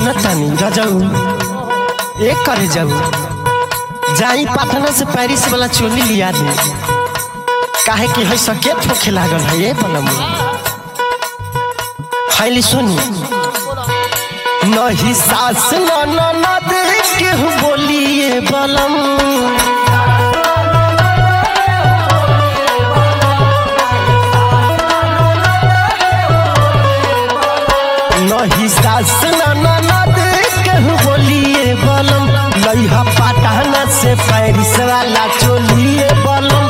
सुनतानी रजऊ एक करे जाऊ जाई पटना से पेरिस वाला चोली लिया दे काहे कि है सके ठोके लागल है ये बनम हैली सुनी नहीं सास न न न देख के बोलिए बलम नहीं सास न न न देख के बोलिए बलम लइहा पटना से पेरिस वाला चोलिए बलम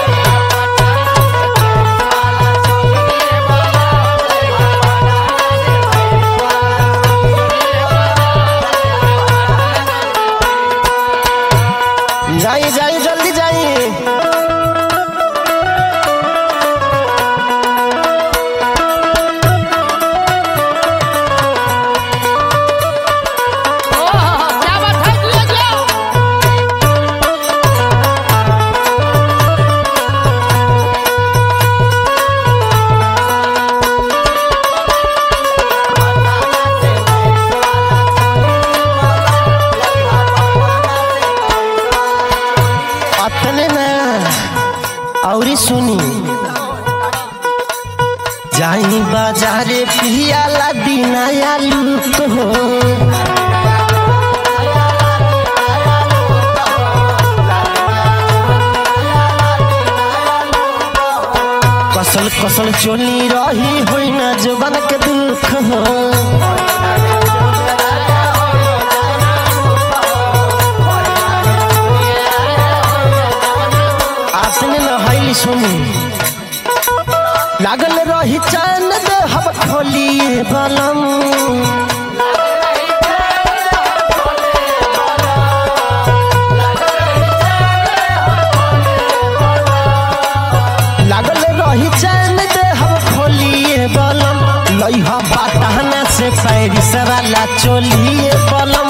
जाइए जाइए जल्दी जाइए क्या बात है ले जाओ अपने ना औरी सुनी जाई बाजारे पियाला दिनाया लूट हो कसल कसल चोली रही होई ना जवन के दुख हो आपने न हईली सुनी लागल रही चैन दे हम खोलिए बलम लागल रही चैन दे हम खोलिए बलम लइहा बाटहना से पैरिस वाला चोलिए बलम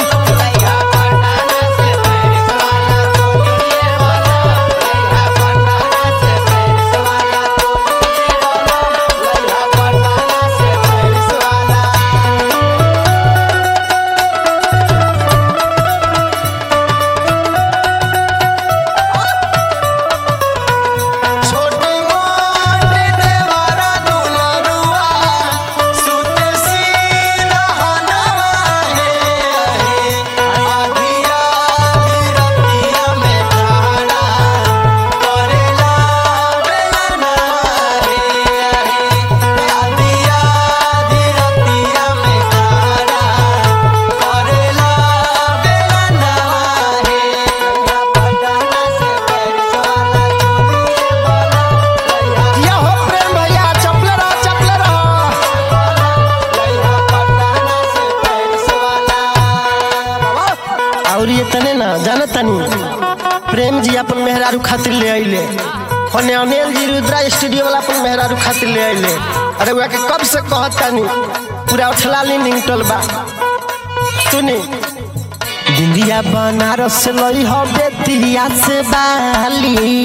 छोटे मोटे देवारा दुलरुआ सुते सिरहनवा हे आधिया रतिया में ठाड़ा करेला बेलना हे आधिया रतिया में ठाड़ा करेला बेलना हे पटना से पैरवाला चोलिए बोला या हो प्रेम भैया चपले रहो चपले रहो और ये तने ना जाना तनी प्रेम जी अपन मेहरारू खातिर ले आइले होने अनिल जी रुद्रा स्टूडियो वाला अपन मेहरारू खातिर ले आइले अरे वह के कब से कहत तनी पूरा उछलाली निंगटल बा सुनी दिंदिया बनारस से लई हो बेतिया से बाली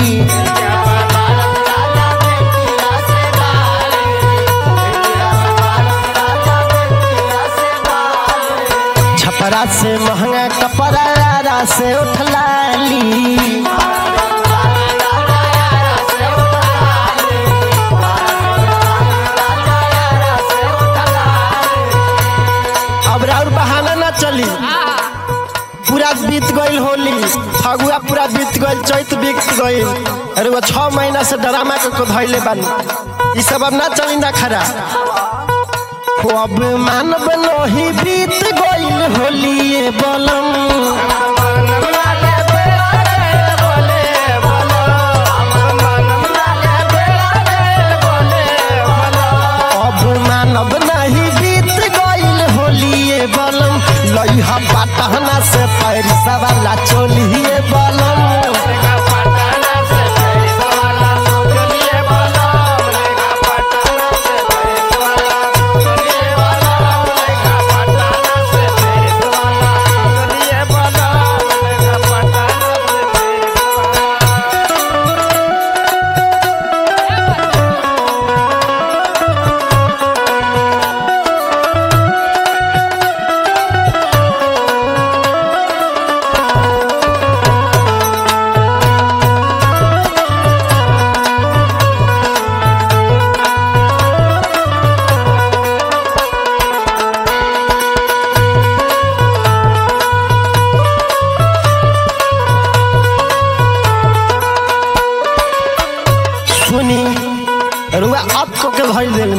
छपरा से महंगा कपड़ा से उठलाली अब और बहाना ना चली पूरा बीत गईल होली फगुआ पूरा बीत गईल चैत बीत गईल अरे वो छह महीना से ड्रामा के को धैले बानी ई सब अब ना चली ना खरा हो अब मानव नहीं बीत गईल होली ये बलम अब मानव नहीं बीत गईल होली ये बलम लइहा पाटहना से पैरसा वाला चोलिए बलम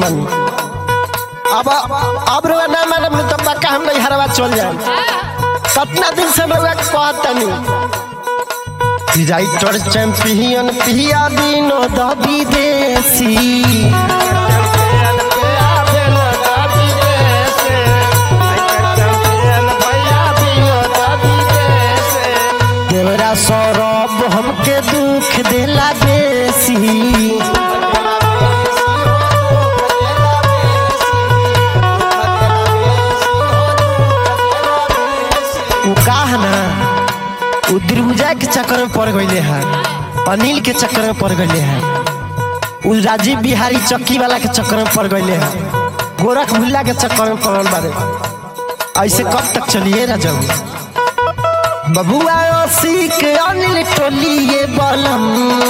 मानी अब अब रुआ ना मानब तो पक्का हम नहीं हरवा चल जाए कितना दिन से रुआ कहतनी राइटर चैंपियन पिया विनोद विदेशी देवरा सौरभ हमके दुख देला बेसी उ का है ना उ दिलहुजा के चक्कर में पड़ गईले है अनिल के चक्कर में पड़ गईले है उ राजीव बिहारी चक्की वाला के चक्कर में पड़ गईले है गोरख भुल्ला के चक्कर में पड़ल बारे ऐसे कब तक चलिए ना जाऊ बबुआ ओसी के अनिल टोलिए बलम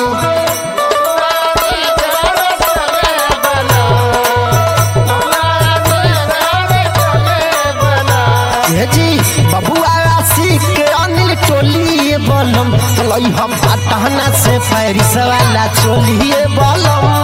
ये जी बबुआ ओसी के अनिल टोलिए बलम लई हम पटहना से पैरिस वाला चोलिए बलम